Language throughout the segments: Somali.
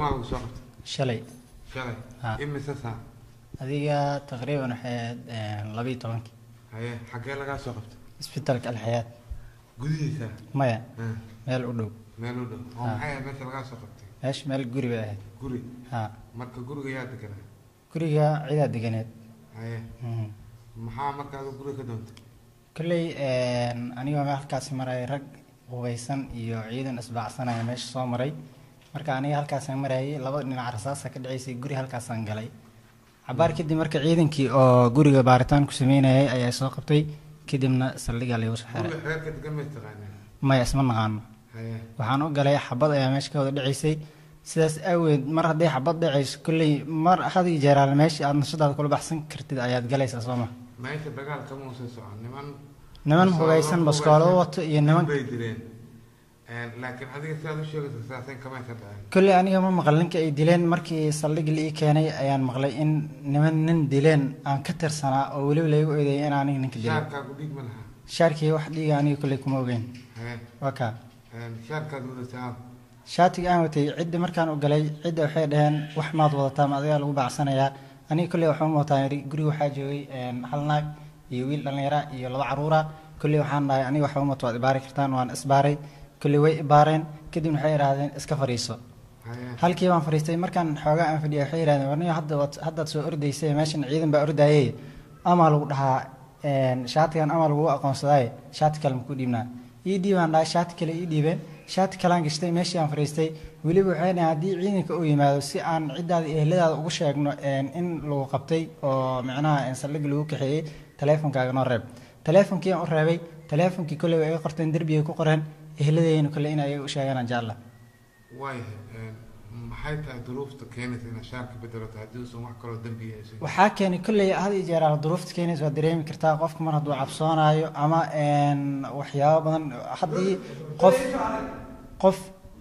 goormaa lagu soo qabtay shalay shalay Ha. imise saac adiga taqriiban waxay ahayd labiyo tobankii haye xaggee lagaa soo qabtay isbitaalka alxayaad gudihiisa maya Ha. meel u dhow meel u dhow oo Ha. maxay ahayd meesha lagaa soo qabtay meesha meel guri bay ahayd guri ha marka guriga yaa deganaa guriga cidaa deganeed haye Mhm. maxaa marka adigu guriga ka doontay kolley anigoo halkaasi marayay rag hubeysan iyo ciidan isbaacsanaya meesha soo maray marka aniga halkaasaan marayay laba dhinac rasaasa ka dhaceysay guri halkaasaan galay cabaar kadib marka ciidankii oo guriga baaritaan ku sameynayay ayaa soo qabtay kadibna saldhigaa laygu soo xiray guriga reerka degan may taqaanaa maya isma naqaano haye waxaan u galay xabad ayaa meesha ka wada dhaceysay sidaas aaweed mar hadday xabad dhacayso kolley mar had iyo jeeraale meesha aad nashadaada kula baxsan kartid ayaad galaysaa soo ma meesha dagaal kama uusan socon niman niman bastoolado hubeysan baskoolo hubeysan wato iyo niman bay dileen laakiin adiga sidaad u sheegaysa saasen kamay ka dhaceen kolley aniga ma maqal ninka ay dileen markii saldhigi la ii keenay ayaan maqlay in niman nin dileen aan ka tirsanaa oo weliba laygu eedeeyay in aniga ninka dilay shaarkaagu dhiig ma laha shaarkii wax dhiiga aniga kolley kuma ogeyn haye waa kaa shaarkaad wadatay aad shaatiga aan watay cidda markaan u galay cidda waxay dhaheen wax maad wadataa ma adigaa lagu bacsanayaa aniga kolley waxaan wataa yidhi guriga waxaa joogay een, hal naag iyo wiil dhallinyara iyo laba caruura kolley waxaan dhahay aniga waxba umata waad ibaari kartaan waan isbaaray kolley way ibaareen kadibna waxay idhaahdeen iska fadhiiso haye halkii baan fadhiistay markaan xoogaa aan fadhiya waxay yidhahdeen warniyo hadda waad haddaad soo ordaysay meeshan ciidan baa ordayay amaa lagu dhahaa een, shaatigan amaa lagu aqoonsadaay shaati kale maku dhiibnaa ii dhiibaan dhahay shaati kale ii dhiibeen shaati kalaan gashtay meeshii aan fadhiistay weliba waxay dhahen haddii ciidanka uu yimaado si aan ciddaada iyo ehladaada ugu sheegno een, in lagu qabtay oo micnaha een, saldhig lagu kaxeeyey taleefonkaaga noo reeb taleefonkii aan u reebay taleefonkii kolley way iga qorteen derbigay ku qoreen ehladeyna kolley in ayaga u sheegaan jecla waayahay maxay tahay duruufta keenaysa inaad shaarka bedelato haddii uusan wax kaloo dembi yeeshay waxaa keenay kolley had iyo jeer aad duruufta keenaysa waad dareemi kartaa qofka mar hadduu cabsoonaayo ama een, waxyaabo badan haddii qof qof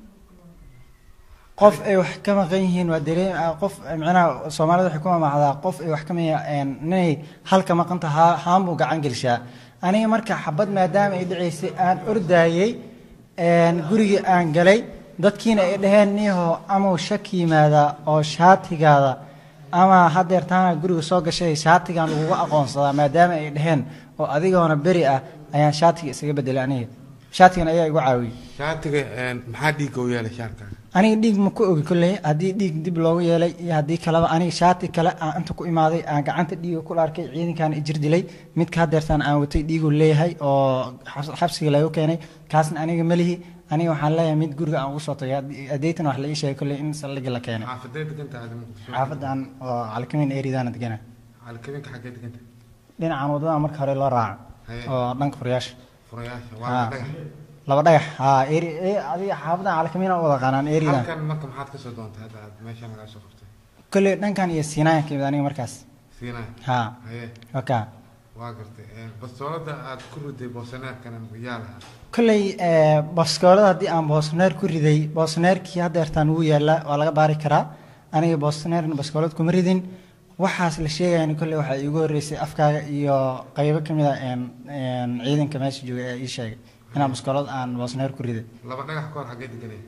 qof ay wax ka maqan yihiin waa dareem ah, qof micnaha soomaalida waxay ku mamacdaa qof ay wax ka maqan ninay halka maqanta haa haan buu gacan gelshaa aniga marka xabad maadaama ay dhaceysay aan ordaayey een, gurigii aan galay dadkiina ay dhaheen niho amau shak yimaada oo shaatigaada ama haddeer taana guriga soo gashay shaatigan lagugu aqoonsadaa maadaama ay dhaheen oo adigoona beri ah ayaan shaatiga isaga bedelay aniga shaatigan ayaa igu caawiyey shaatiga maxaa dhiigga u yeelay shaarkaaga aniga dhiig ma ku ogi kolley haddii dhiig dib loogu yeelay iyo haddii kaleba aniga shaati kale aan inta ku imaaday aan gacanta dhiiga ku arkay ciidankan ijir dilay midka haddeertaan aan watay dhiiguu leeyahay oo xabs- xabsiga lagu keenay kaasna aniga melihi aniga waxaan leeyahay mid guriga aan ugu soo tagay adeetan wax la ii sheegay kolley in saldhigi la keenay xaafadee deganta aada muqdisho xaafadan oo calkamin eridaana degana alkabinka xaggee deganta dhinacan wadada marka hore loo raaco Haye. oo dhanka furayaasha furayaasha Ha. waa dhagax laba dhagax haa eri e- adiga xaafadan calkamin wada qanaan eridan halkan marka maxaad ka soo doontay hadda aad meeshaan lagaa soo qabtay kolley dhankan iyo siinaayan ka imid aniga markaas siinaa haa haye wakaa waa gartay bastoolada aad ku riday boosaneerkana yaa lahaa kolley baskoolada haddii aan boosneer ku riday boosneerkii haddeertaan wuu yaallaa waa laga baari karaa aniga boosneerna baskoolad kuma ridin waxaas la sheegayan kolley waxaa iigu horreysay afkaaga iyo qaybo ka mid a een, een, ciidanka meesha jooga ee ii sheegay inaan baskoolad aan boosneer ku riday laba dhagax ka hor xaggee deganay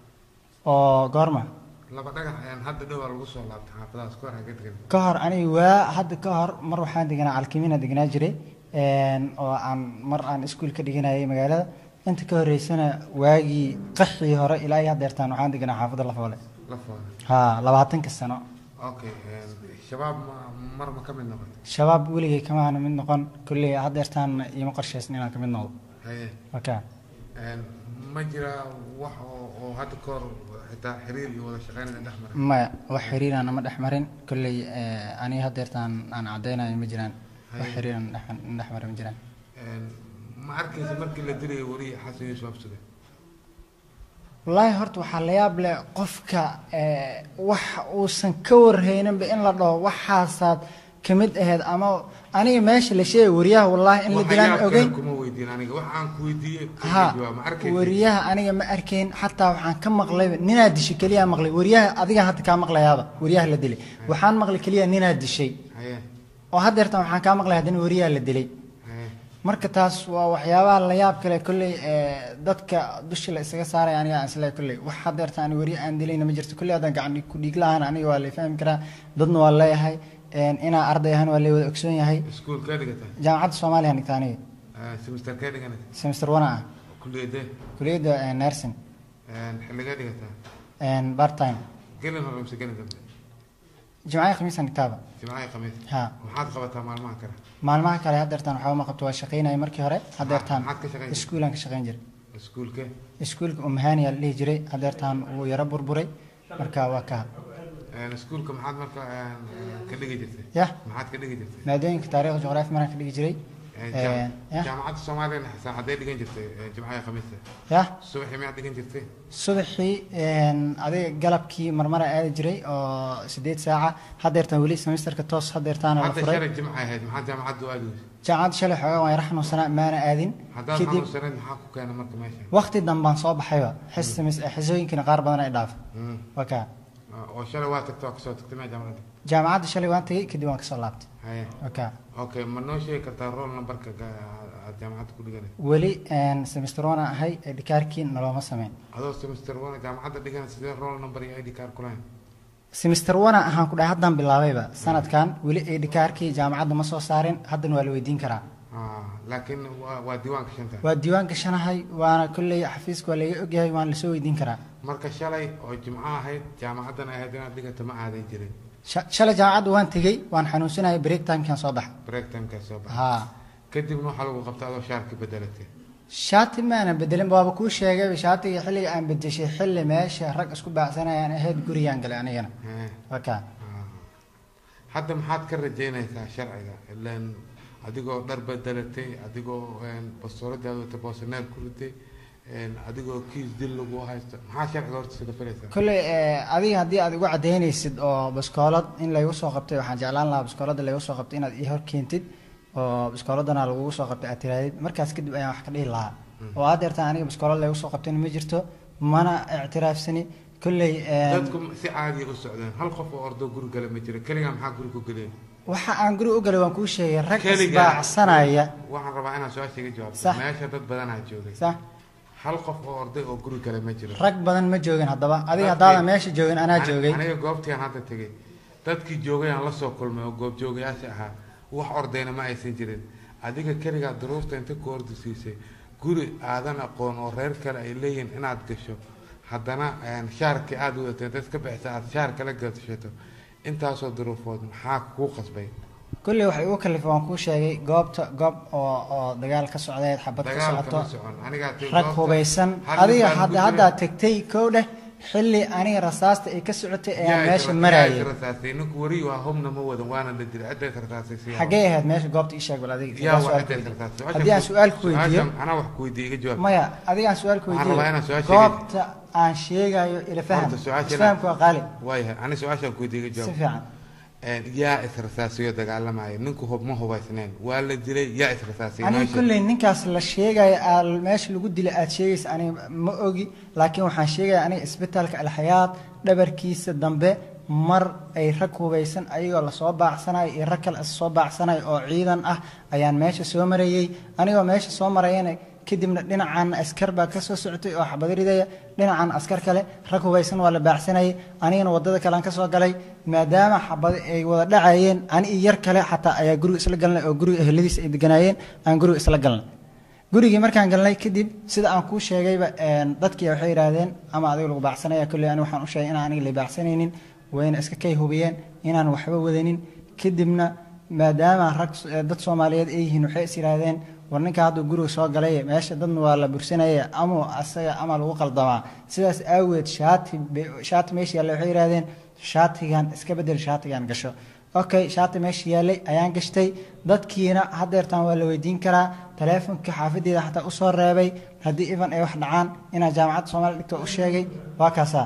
oo goorma laba dhagax ayaan hadda dhowaa lagu soo laabtay xaafadahaas ka hor xaggee deganay ka hor aniga waa hadda ka hor mar waxaan deganaa calkimina deganaa jiray een, oo aan mar aan iskuul ka dhiganayay magaalada inta ka horreysana waagii qaxii hore ilaa iyo haddeertaan waxaan deganaa xaafadda lafoole la fooda haa labaatanka sano okay shabaab ma mar ma ka mid noqotay shabaab weligay kama aana mid noqon kolley haddeertaan iima qorshaysna inaan ka mid noqdo haye waka ma jiraa wax oo oo hadda ka hor xitaa xiriir iyo wada shaqeyn dhex mara maya wax xiriiraan nama dhex marin kolley aniga haddeertaan aan caddaynayo ma jiraan wax Haye. xiriiraan dhex marin ma jiraan ma arkaysa markii la dilayo wariya xasan yuusuf absuge wallaahi horta waxaa la yaab leh qofka eh, wax uusan ka warhayninba in la dhaho waxaasaad ka mid ahayd ama aniga meesha la sheegay wariyaha wallaahi in la dilaan waxyaab ogeyn kale kuma weydiin aniga wax aan ku weydiiyey ha jawaab ma arkaysa wariyaha aniga ma arkayn xataa waxaan ka maqlayba ninaa dishay keliya maqlay wariyaha adiga hadda kaa maqlayaaba wariyaha la dilay waxaan maqlay keliya ninaa dishay haye oo haddeertan waxaan kaa maqlay haddana wariyaha la dilay haye marka taas waa waxyaabaha la yaab kale kolley ee, dadka dusha la isaga saaraya aniga aan isleeyahay kolley wax hadeerta ani weri aan dilayna ma jirto kolley haddaan gacan ku dhiig lahaan aniga waa la fahmi karaa dadna waa leeyahay een, inaa arday ahaan waa la wada ogsoon yahay iskuul kaa dhigata jaamacadda soomaaliya dhigta aniga semester kaa dhigana semester one ah kulliyadee kulliyadda ee, nursing xilligaa dhigataa een, part time gelin hore mise gelin dambe jimcaha khamiisan dhigtaaba jimcaha khamiis ha maxaad qabataa maalmaha kale maalmaha kale hadeertaan waxba ma qabto waa shaqaynaya markii hore hadeertaan maxaad ka shaqayn jirtay? iskuulaan ka shaqayn jiray iskuulke iskuulka umahaniya la dhihi jiray hadeertaan wuu yaro burburay marka waa ka iskuulka maxaad marka ka dhigi jirtay yah maxaad ka dhigi jirtay maadooyinka taariikhda juqraafi maraan ka dhigi jiray Jaam- yah jaamacadda soomaaliya xasan hadday dhigan jirtay jimcaha khamiista yah subaxii miyaad dhigan jirtay subaxii een, adiga galabkii marmara aadi jiray oo sideed saaca hadeertaan weli semesterka toos hadeertaana la hadda furay shalay jimca ahayd maxaad jaamacadda u aadi weysay jaamacadda shalay xoogaa waan yara xanuunsanaa maana aadin haddaad kadib xanuunsaneed maxaa ku keena marka meesha waqti dambaan soo baxayba xis semis- xisooyinkina qaar badan ay dhaafay Mm. waa kaa oo shalay waa tagtay waa kasoo tagtay miyaa jaamacadda jaamacadda shalay waan tegey kadib waan kasoo laabtay haye waa kaa okay ma noo sheegi kartaa roll numberka ga- aad jaamacadda ku dhiganay weli een, semester one aan ahay ee dhikaarkii nalooma sameyn adoo semester one jaamacadda dhigana sidee roll number iyo id card ku lahayn semester one aan ahaan ku dhahay haddaan bilaabayba sanadkan weli ee dhikaarkii jaamacadda ma soo saarin haddana waa la weydiin karaa Ah, laakiin waa waa diiwaanka shanta waa diiwaan gashanahay waana kolley xafiiska waa laga ogyahay waan lasoo weydiin karaa marka shalay oo jimco ahayd jaamacaddana ahayd inaad dhigato ma aaday jirin Sha- shalay jaamacadda waan tegey waan xanuunsanayay break timekan soo baxa break timekaa soo baxa haa kadibna waxaa lagu qabta adoo shaarki bedelatay shaati maanan bedelin waaba kuu sheegayba shaatiga xilliga aan bedeshay xilli meesha rag isku baacsanayaan ahayd gurigaan galay anigana Eh, waa kaa ah. hadda maxaad ka rajaynaysaa sharciga ilaan adigoo dhar bedelatay adigoo bastooladaada wata boosaneer ku riday een, adigoo kiis dil lagu haysto maxaa sharciga horta sida filaysaa kolley eh, adiga haddii aad igu cadaynaysid oo baskoolad in laygu soo qabtay waxaan jeclaan lahaa baskoolada laygu soo qabtay inaad ii hor keentid oo baskooladana lagugu soo qabtay aad tiraadid markaas kadib ayaan wax ka dhihi lahaa oo aad deertaan aniga baskoolad laygu soo qabtayna ma jirto mana ictiraafsani kolley eh, dadku si caadiya u socdeen hal qof oo ordoo guri gala ma jiro keligaa maxaa guri ku geliyay waxa aan guri u galay waan kuu sheegay rag Keligaa. isbaacsanaya waxaan rabaa inaan su-aasha iga jawaabto Sax. meesha dad badanaa joogay sax hal qof oo orday oo guri gala ma jiro rag badan ma joogin haddaba adiga Dadkii- haddaadan meesha joogin anaa Ani- joogay aniga goobtii aan hadda tegay dadkii joogay aan la soo kulmay oo goobjoogayaasha ahaa wax ordayna ma aysan jirin adiga keligaa duruufta inta ku ordi siisay guri aadan aqoon oo reer kale ay leeyihiin inaad gasho haddana een, shaarkii aada wadatay intaad ka bixisa aad shaar kala gashato intaasoo duruufood maxaa kuu qasbay kolley waxay igu kalifay waan kuu sheegay goobta goob oo oo dagaal ka socdeed xabad ka dagaalka socoto ma socon anigaa tegay rag goobta, hubaysan hal adiga nin baan hadda ku haddaa jiray. tegtay kow dheh xilli aniga rasaasta ay ka socotay ayaan Yaa meesha is- marayay yaa is rasaasay ninku weri waa hubna ma wadan waana la dilay cidda is rasaasay si xaggee ahayd meesha goobta ii sheeg bal adiga yaa Waa waa su'aal cidda is ku weydiiyo. rasaasay haddii aan su-aal ku weydiiyo Su-aashan anaa wax ku weydiiye iga jawaab maya adiga aan su-aal ku Waxaan weydiiyo rabaa inaan su-aasha goobta aan sheegayo ila faham Horta su-aasha isfahamku waa qaali waayahay ani su-aashaan ku weydiiye iga si jawaab fiican Een, yaa is rasaasiyo dagaalamaya ninku hub ma hubaysneen waa la dilay yaa is rasaasiyay aniga meesha kolley ninkaas la sheegaya aa meesha lagu dilay aad sheegaysa aniga ma ogi laakiin waxaan sheegaya aniga isbitaalka alxayaad dhabarkiisa dambe mar ay rag hubaysan ayagoo lasoo baacsanayo iyo rag kale is soo baacsanayo oo ciidan ah ayaan meesha soo marayey anigoo meesha soo marayana kadibna dhinacan askar baa kasoo socotay oo xabad ridaya dhinacan askar kale rag hubaysan waa la baacsanayay anigana wadada kalean kasoo galay maadaama xabad ay wada dhacayeen ani iyo yar kale xataa ayaa guriga isla galnay oo guriga ehladiisa ay deganaayeen aan guriga isla galnay gurigii markaan galnay kadib sida aan kuu sheegayba een, dadkii waxay yidhaahdeen ama adiga lagu baacsanaya kolley ani waxaan u sheegay inaan aniga la baacsanaynin wayna iska kay hubiyeen inaan waxba wadanin kadibna maadaama rag eh, dad soomaaliyeed ay yihiin waxay is yidhaahdeen war ninka hadduu guriga soo galay meesha dadna waa la bursanaya ama asaga ama lagu qaldamaa sidaas aaweed shaati be- shaati meesha yaalla waxay yidhaahdeen shaatigan iska bedel shaatigan gasho okay shaati meesha yaallay ayaan gashtay dadkiina hadeertaan waa la weydiin karaa taleefonka xaafadeeda xataa usoo reebay haddii ivan ay wax dhacaan inaan jaamacadda soomaaliya dhigto u sheegay waa kaasaa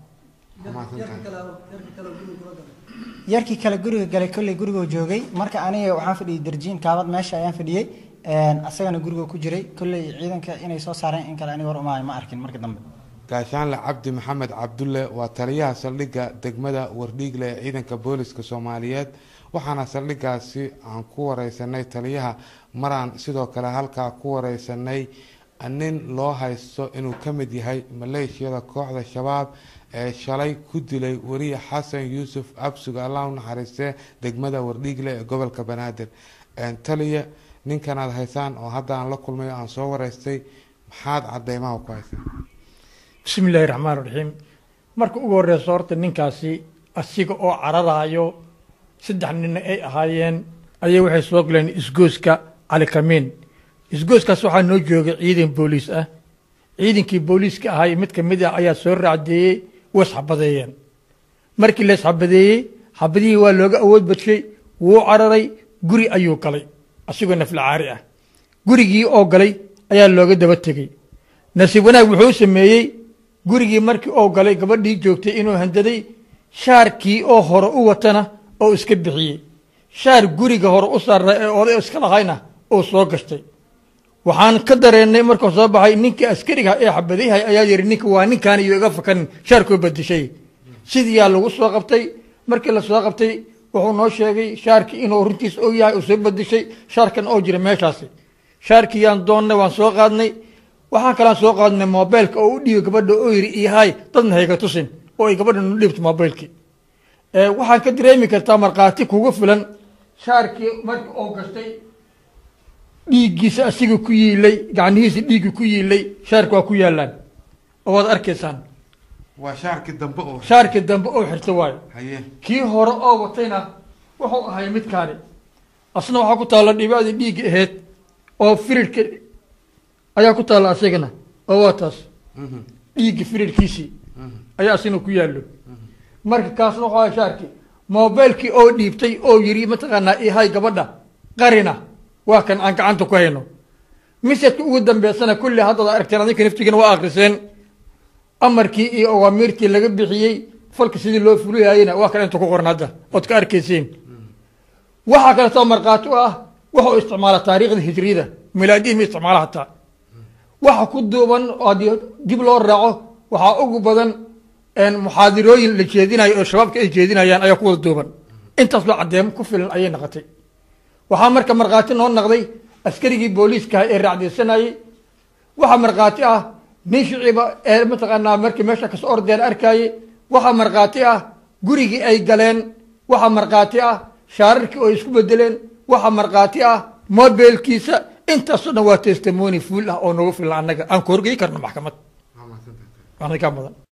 yarkii kale guriga galay kolley gurigoo joogay marka aniga waxaan fadhiyey darjiin kaabad meesha ayaan fadhiyey een, asagana gurigoo ku jiray kolley ciidanka inay soo saareen in kale aniga war umaayo ma arkin marka dambe gaashaanle cabdi maxamed cabdulle waa taliyaha saldhigga degmada wardhiigle ee ciidanka booliska soomaaliyeed waxaana saldhiggaasi aan ku wareysanay taliyaha maraan sidoo kale halkaa ku wareysanay nin loo haysto inuu ka mid yahay maleeshiyada kooxda shabaab ee shalay ku dilay weriye xasan yuusuf absuga allah u naxariistee degmada wardhiigle ee gobolka banaadir taliya ninkan aad haysaan oo hadda aan la kulmay oo aan soo wareystay maxaad cadeymaha ku haysaan bismi illaahi raxmaan raxiim marka ugu horeyso horta ninkaasi asiga oo cararaayo saddex ninna ay ahaayeen ayay waxay soo galeen isgooska cali kamiin isgooskaas waxaa noo joogay ciidan booliis ah ciidankii booliiska ahay mid ka mid ah ayaa soo raacdeeyey way isxabadeeyeen markii la isxabadeeyey xabadihii waa looga awood badshay wuu cararay guri ayuu galay asigoo naflacaari ah gurigii oo galay ayaa looga daba tegey nasiib wanaag wuxuu sameeyey gurigii markii oo galay gabadhii joogtay inuu handaday shaarkii oo hore u watana oo iska bixiyey shaar guriga hore u saarna ee oday iska lahayna oo soo gashtay waxaan ka dareennay markuu soo baxay ninkii askariga ee xabadyahay ayaa yidhi ninka waa ninkaan iyo iga fakanin shaarkoo badishay sidiiyaa lagu soo qabtay markii la soo qabtay wuxuu noo sheegay shaarkii inuu runtiis og yahay uu soo badishay shaarkan oo jira meeshaasi shaarkii yaan doonnay waan soo qaadnay waxaan kalaan soo qaadnay mobeylka oo u dhiibay gabadha oo yidhi ihaay dadna hayga tusin oo ay gabadha nu dhiibto mobeylkii waxaan ka dareemi kartaa markhaati kugu filan shaarkii markii oo gashtay dhiiggiisa asiga ku yiilay gacnihiisa dhiigga ku yiilay shaarka waa ku yaalaan oo waad arkaysaan waa shaarkii dambe oo shaarkii dambe oo xirta waayo haye kii hore oo watayna wuxuu ahay midkaani asna waxaa ku taalla dhibaadii dhiigga ahayd oo firirka ayaa ku taalla asagana oo waa taas dhiigga firirkiisii ayaa asina ku yaallo marka kaasna waxuu ahay shaarkii mobeylkii oo dhiibtay oo yidhi mataqaanaa ihay gabadha qarina waa kan aan gacanta ku hayno misadka ugu dambeysana kulli haddaad aragteen adinka naftigana waa akriseen amarkii iyo awaamiirtii laga bixiyey falka sidii loo fuliyayena waa kan inta ku qoran hadda ood ka arkaysiin waxaa kaleetoo markhaati u ah wuxuu isticmaala taariikhda hijriyada milaadihi ma isticmaala hataa waxa ku duuban haddii dib loo raaco waxaa ugu badan muxaadirooyin la jeedinayo oo shabaabka ay jeedinayaan ayaa ku wada duuban intaas loo caddeemo ku filan ayay naqotay waxaa marka markhaati noo naqday askarigii booliiskaha ee raacdeysanayey waxaa markhaati ah nin shiciba ee mataqaanaa markii meesha kasoo ordeen arkaaye waxaa markhaati ah gurigii ay galeen waxaa markhaati ah shaararkii oo isku bedeleen waxaa markhaati ah mobeelkiisa intaasoo dhan waa testimony fuul ah oo nagu filan annaga aan ku horgey karno maxkamad waa mahadsantahay waana kaa mudan